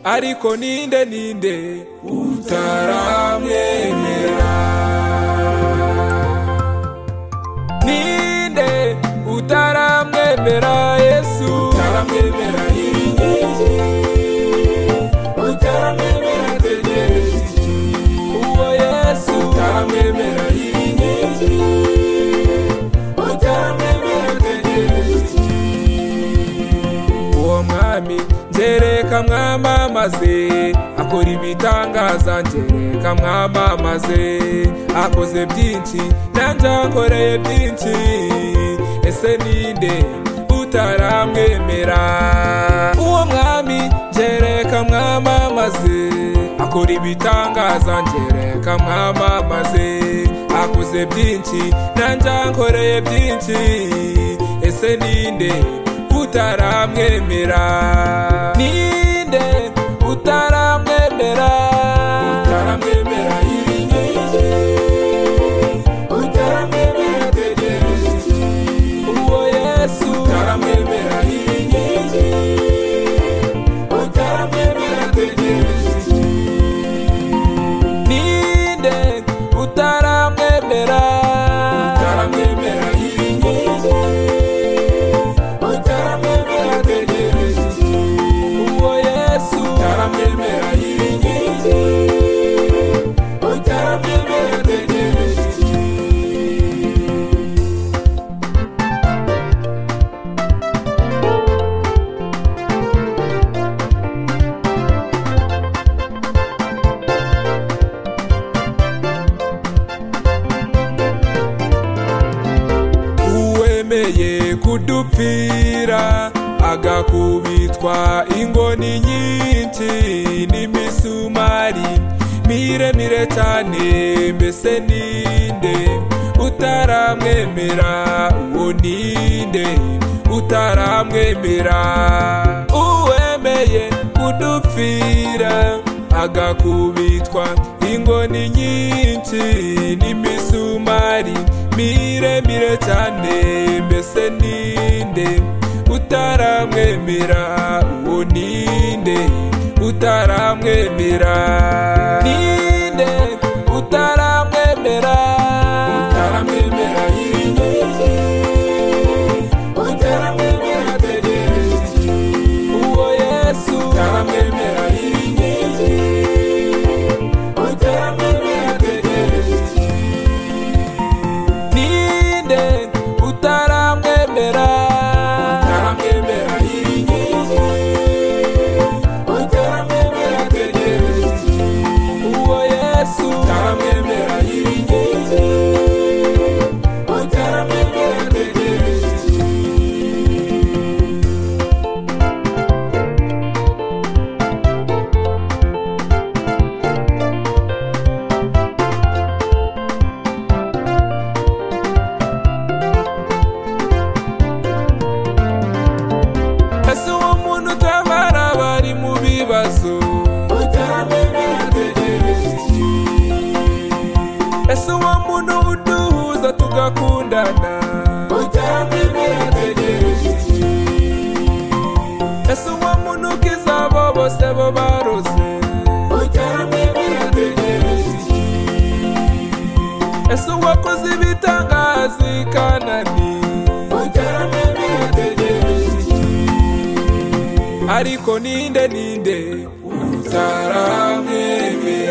ariko ninde ninde utaramwemera ninde utaramwemera yesu utaramwemera yiringiki utaramwemera tegereje iki uwo yesu utaramwemera yiringiki utaramwemera tegereje iki uwo mwami ngereka mwamamaze akora ibitangaza ngereka mwamamaze akoze byinshi nanjye akoreye byinshi ese ninde utaramwemera uwo mwami ngereka mwamamaze akora ibitangaza ngereka mwamamaze akoze byinshi nanjye akoreye byinshi ese ninde utaramwemera ninde utaramwemera utaramwemera yiringiki utaramwemera tegereje iki uwo yesu utaramwemera yiringiki utaramwemera tegereje iki ninde utaramwemera utaramwemera yiringiki utaramwemera tegereje iki uwo yesu utaramwemera yiringiki utaramwemera tegereje iki uwemeye kudupfira agakubitwa ingoni nyinshi n'imisumari miremire cyane mbese ninde utaramwemera uwo ninde utaramwemera uwemeye kudupfira agakubitwa ingoni nyinshi n'imisumari miremire cyane mbese ninde utaramwemera uwo ninde utaramwemera ninde utaramwemera utaramwemera yiringiki utaramwemera tegereje iki uwo yesu utaramwemera yiringiki utaramwemera tegereje iki ninde utaramwemera utaramwemera yiringiki utaramwemera tegereje iki uwo yesu utaramwemera yiringiki utaramwemera tegereje iki ese uwo muntu utabara abari mu bibazo utaramwemera tegereje iki ese uwo muntu uduhuza tugakundana utaramwemera tegereje iki ese uwo muntu ukiza abo bose bo baroze utaramwemera tegereje iki ese uwakoze ibitangaza i kanani utaramwemera tegereje iki ariko ninde ninde utaramwemera